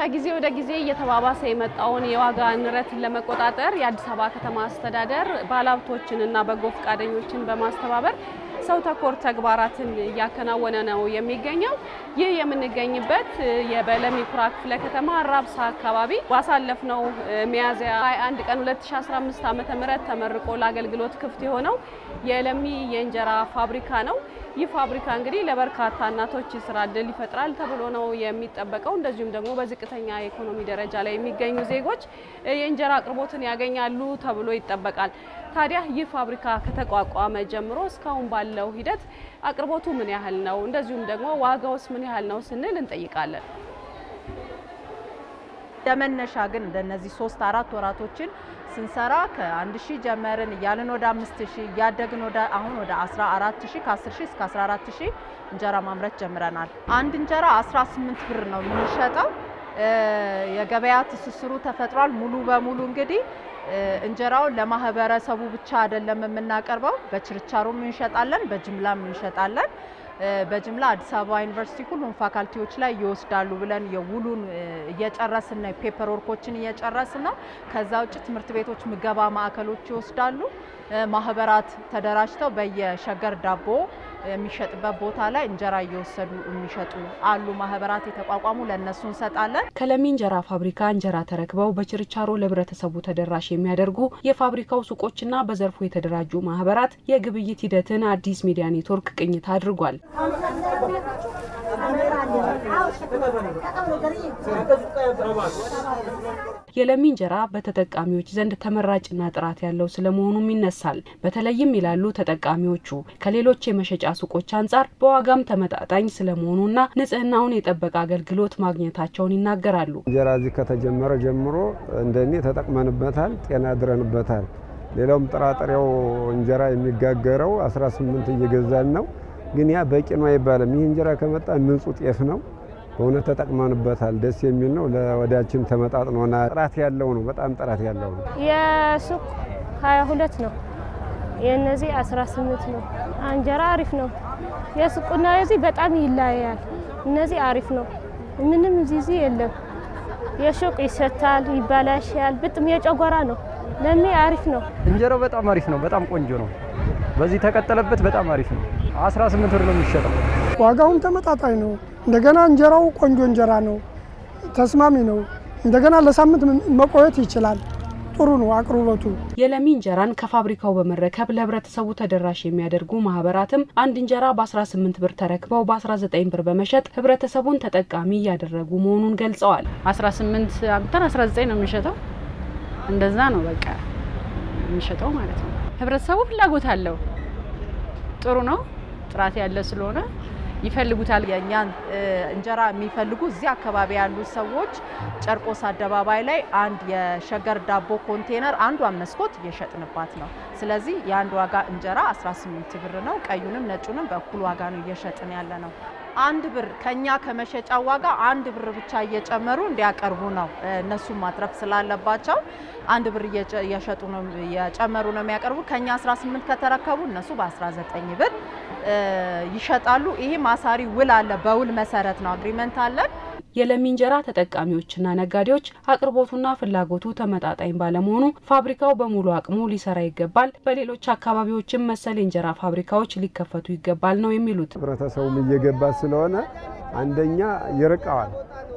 ከጊዜ ወደ ጊዜ እየተባባሰ የመጣውን የዋጋ ንረትን ለመቆጣጠር የአዲስ አበባ ከተማ አስተዳደር ባለሀብቶችንና በጎ ፈቃደኞችን በማስተባበር ሰው ተኮር ተግባራትን እያከናወነ ነው የሚገኘው። ይህ የምንገኝበት የበለሚ ኩራ ክፍለ ከተማ ራብሳ አካባቢ ባሳለፍነው ሚያዝያ 21 ቀን 2015 ዓ.ም ተመርቆ ለአገልግሎት ክፍት የሆነው የለሚ የእንጀራ ፋብሪካ ነው። ይህ ፋብሪካ እንግዲህ ለበርካታ እናቶች ስራ እድል ይፈጥራል ተብሎ ነው የሚጠበቀው። እንደዚሁም ደግሞ በዝቅተኛ የኢኮኖሚ ደረጃ ላይ የሚገኙ ዜጎች የእንጀራ አቅርቦትን ያገኛሉ ተብሎ ይጠበቃል። ታዲያ ይህ ፋብሪካ ከተቋቋመ ጀምሮ እስካሁን ባለው ሂደት አቅርቦቱ ምን ያህል ነው፣ እንደዚሁም ደግሞ ዋጋውስ ምን ያህል ነው ስንል እንጠይቃለን። ለመነሻ ግን እንደነዚህ ሶስት አራት ወራቶችን ስንሰራ ከአንድ ሺህ ጀመርን እያልን ወደ አምስት ሺህ እያደግን ወደ አሁን ወደ 14 ሺህ ከ10 ሺህ እስከ 14 ሺህ እንጀራ ማምረት ጀምረናል። አንድ እንጀራ 18 ብር ነው የምንሸጠው። የገበያ ትስስሩ ተፈጥሯል። ሙሉ በሙሉ እንግዲህ እንጀራውን ለማህበረሰቡ ብቻ አይደለም የምናቀርበው፣ በችርቻሮም እንሸጣለን፣ በጅምላም እንሸጣለን። በጅምላ አዲስ አበባ ዩኒቨርሲቲ ሁሉም ፋካልቲዎች ላይ ይወስዳሉ ብለን የውሉን እየጨረስን ነው። ፔፐር ወርኮችን እየጨረስን ነው። ከዛ ውጭ ትምህርት ቤቶች፣ ምገባ ማዕከሎች ይወስዳሉ። ማህበራት ተደራጅተው በየሸገር ዳቦ የሚሸጥበት ቦታ ላይ እንጀራ እየወሰዱ የሚሸጡ አሉ። ማህበራት የተቋቋሙ ለእነሱ እንሰጣለን። ከለሚ እንጀራ ፋብሪካ እንጀራ ተረክበው በችርቻሮ ለህብረተሰቡ ተደራሽ የሚያደርጉ የፋብሪካው ሱቆችና በዘርፉ የተደራጁ ማህበራት የግብይት ሂደትን አዲስ ሚዲያ ኔትወርክ ቅኝት አድርጓል። የለሚ እንጀራ በተጠቃሚዎች ዘንድ ተመራጭና ጥራት ያለው ስለመሆኑም ይነሳል። በተለይም ይላሉ ተጠቃሚዎቹ ከሌሎች የመሸጫ ሱቆች አንጻር በዋጋም ተመጣጣኝ ስለመሆኑና ንጽህናውን የጠበቀ አገልግሎት ማግኘታቸውን ይናገራሉ። እንጀራ እዚህ ከተጀመረ ጀምሮ እንደኔ ተጠቅመንበታል፣ ጤና ድረንበታል። ሌላውም ጥራጥሬው እንጀራ የሚጋገረው 18 እየገዛን ነው። ግን ያ በቂ ነው አይባልም። ይህ እንጀራ ከመጣ ንጹህ ጤፍ ነው። በእውነት ተጠቅመንበታል። ደስ የሚል ነው። ለወዳችን ተመጣጥኖና ጥራት ያለው ነው። በጣም ጥራት ያለው ነው። የሱቅ 22 ነው፣ የእነዚህ 18 ነው። እንጀራ አሪፍ ነው። የሱቁና የዚህ በጣም ይለያያል። እነዚህ አሪፍ ነው። ምንም ዚዚ የለም። የሱቅ ይሸታል፣ ይበላሻል። ብጥም የጨጓራ ነው። ለሚ አሪፍ ነው። እንጀራው በጣም አሪፍ ነው። በጣም ቆንጆ ነው። በዚህ ተቀጠለበት በጣም አሪፍ ነው። 18 ብር ነው የሚሸጠው። ዋጋውም ተመጣጣኝ ነው። እንደገና እንጀራው ቆንጆ እንጀራ ነው፣ ተስማሚ ነው። እንደገና ለሳምንት መቆየት ይችላል። ጥሩ ነው አቅርቦቱ። የለሚ እንጀራን ከፋብሪካው በመረከብ ለህብረተሰቡ ተደራሽ የሚያደርጉ ማህበራትም አንድ እንጀራ በ18 ብር ተረክበው በ19 ብር በመሸጥ ህብረተሰቡን ተጠቃሚ እያደረጉ መሆኑን ገልጸዋል። 18 አምጥተን 19 ነው የሚሸጠው። እንደዛ ነው በቃ የሚሸጠው ማለት ነው። ህብረተሰቡ ፍላጎት አለው። ጥሩ ነው። ጥራት ያለ ስለሆነ ይፈልጉታል። የእኛን እንጀራ የሚፈልጉ እዚህ አካባቢ ያሉ ሰዎች ጨርቆስ አደባባይ ላይ አንድ የሸገር ዳቦ ኮንቴነር አንዷን መስኮት እየሸጥንባት ነው። ስለዚህ የአንድ ዋጋ እንጀራ 18 ብር ነው። ቀዩንም ነጩንም በእኩል ዋጋ ነው እየሸጥን ያለ ነው። አንድ ብር ከኛ ከመሸጫ ዋጋ አንድ ብር ብቻ እየጨመሩ እንዲያቀርቡ ነው። እነሱም ማትረፍ ስላለባቸው አንድ ብር እየሸጡ ነው እየጨመሩ ነው የሚያቀርቡ። ከኛ 18 ከተረከቡ እነሱ በ19 ብር ይሸጣሉ። ይሄ ማሳሪ ውል አለ። በውል መሰረት ነው አግሪመንት አለን። የለሚ እንጀራ ተጠቃሚዎችና ነጋዴዎች አቅርቦቱና ፍላጎቱ ተመጣጣኝ ባለመሆኑ ፋብሪካው በሙሉ አቅሙ ሊሰራ ይገባል፣ በሌሎች አካባቢዎችም መሰል የእንጀራ ፋብሪካዎች ሊከፈቱ ይገባል ነው የሚሉት። ህብረተሰቡም እየገባ ስለሆነ አንደኛ ይርቀዋል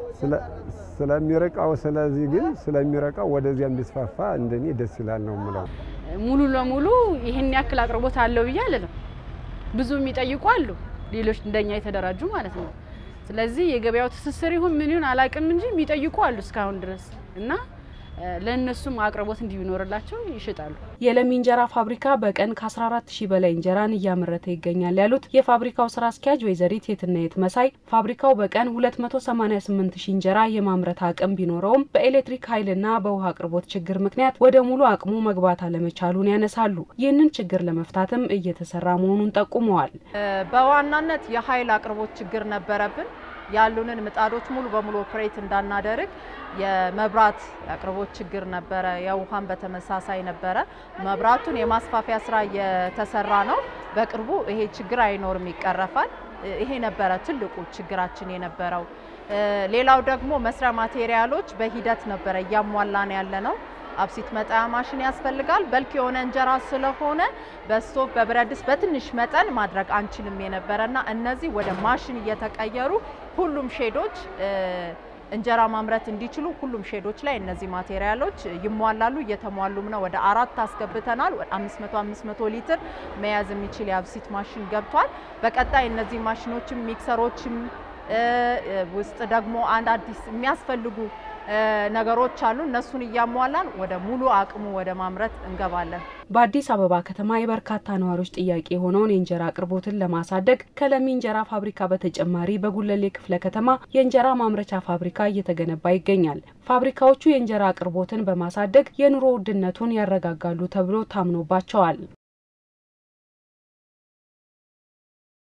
ስለሚርቀው ስለዚህ ግን ስለሚረቀው ወደዚያ እንዲስፋፋ እንደኔ ደስ ይላል ነው የምለው። ሙሉ ለሙሉ ይህን ያክል አቅርቦት አለው ብዬ አልልም። ብዙ የሚጠይቁ አሉ፣ ሌሎች እንደኛ የተደራጁ ማለት ነው። ስለዚህ የገበያው ትስስር ይሁን ምን ይሁን አላውቅም እንጂ የሚጠይቁ አሉ እስካሁን ድረስ እና ለእነሱም አቅርቦት እንዲኖርላቸው ይሸጣሉ። የለሚ እንጀራ ፋብሪካ በቀን ከ14 ሺህ በላይ እንጀራን እያመረተ ይገኛል ያሉት የፋብሪካው ስራ አስኪያጅ ወይዘሪት የትናየት መሳይ ፋብሪካው በቀን 288 ሺህ እንጀራ የማምረት አቅም ቢኖረውም በኤሌክትሪክ ኃይልና በውሃ አቅርቦት ችግር ምክንያት ወደ ሙሉ አቅሙ መግባት አለመቻሉን ያነሳሉ። ይህንን ችግር ለመፍታትም እየተሰራ መሆኑን ጠቁመዋል። በዋናነት የኃይል አቅርቦት ችግር ነበረብን። ያሉንን ምጣዶች ሙሉ በሙሉ ኦፕሬት እንዳናደርግ የመብራት አቅርቦት ችግር ነበረ። የውሃን በተመሳሳይ ነበረ። መብራቱን የማስፋፊያ ስራ እየተሰራ ነው። በቅርቡ ይሄ ችግር አይኖርም፣ ይቀረፋል። ይሄ ነበረ ትልቁ ችግራችን የነበረው። ሌላው ደግሞ መስሪያ ማቴሪያሎች በሂደት ነበረ እያሟላን ያለ ነው። አብሲት መጣያ ማሽን ያስፈልጋል። በልክ የሆነ እንጀራ ስለሆነ በስቶቭ በብረት ድስት በትንሽ መጠን ማድረግ አንችልም የነበረና እነዚህ ወደ ማሽን እየተቀየሩ ሁሉም ሼዶች እንጀራ ማምረት እንዲችሉ ሁሉም ሼዶች ላይ እነዚህ ማቴሪያሎች ይሟላሉ። እየተሟሉም ነው። ወደ አራት አስገብተናል። 500 500 ሊትር መያዝ የሚችል የአብሲት ማሽን ገብቷል። በቀጣይ እነዚህ ማሽኖችም ሚክሰሮችም ውስጥ ደግሞ አንድ አዲስ የሚያስፈልጉ ነገሮች አሉ። እነሱን እያሟላን ወደ ሙሉ አቅሙ ወደ ማምረት እንገባለን። በአዲስ አበባ ከተማ የበርካታ ነዋሪዎች ጥያቄ የሆነውን የእንጀራ አቅርቦትን ለማሳደግ ከለሚ እንጀራ ፋብሪካ በተጨማሪ በጉለሌ ክፍለ ከተማ የእንጀራ ማምረቻ ፋብሪካ እየተገነባ ይገኛል። ፋብሪካዎቹ የእንጀራ አቅርቦትን በማሳደግ የኑሮ ውድነቱን ያረጋጋሉ ተብሎ ታምኖባቸዋል።